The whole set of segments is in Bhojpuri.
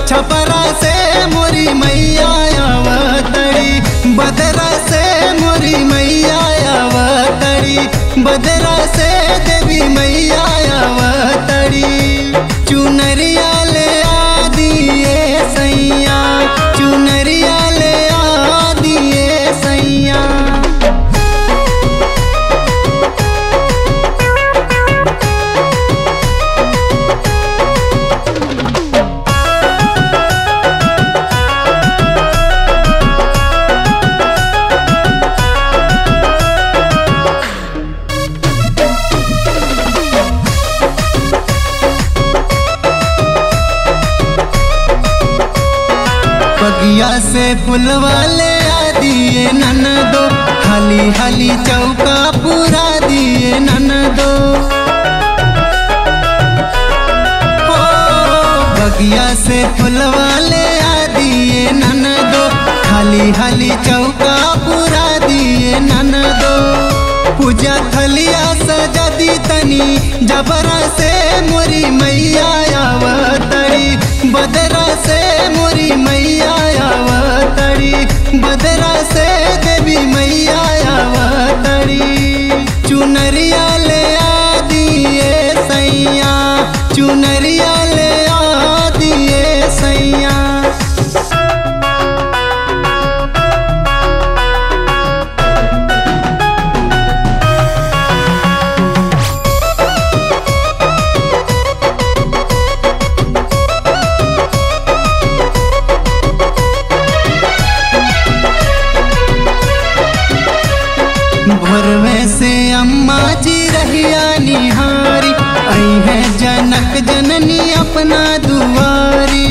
छपरा से मोरी मैया आवतड़ी बदरा से मोरी मैया आवतड़ी बदरा से देवी मैया आवतड़ी चुनरिया ले आ दिए सैया चुनरिया ले आ दिए सैया बगिया से फुलवा ले आ दिए नन दो हाली हाली चौका पूरा दिए नन दो हो, बगिया से फुलवा ले आ दिए नन दो हाली हाली चौका पूरा दिए नन दो पूजा थलिया सजा दी तनी जबरा से मोरी मैया आवतड़ी बदरा से मोरी मैया आवतड़ी बदरा से देवी मैया आवतड़ी चुनरिया ले आ दिए सैया चुनरिया ले आ दिए सैया भोर में से अम्मा जी रहिया निहारी आई है जनक जननी अपना दुआरी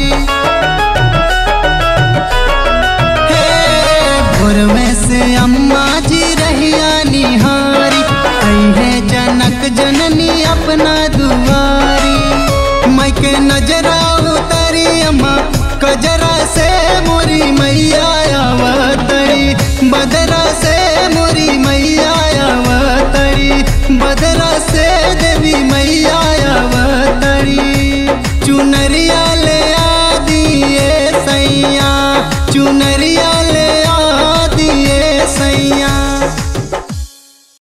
हे भोर में से अम्मा जी रहिया निहारी आई है जनक जननी अपना दुआरी मैं के नजरा उतारी अम्मा कजरा से मोरी मैया आवतरी बदरा से मोरी मैया आवतरी बदरा से देवी मैया आवतरी चुनरिया ले आ दिए सैया चुनरिया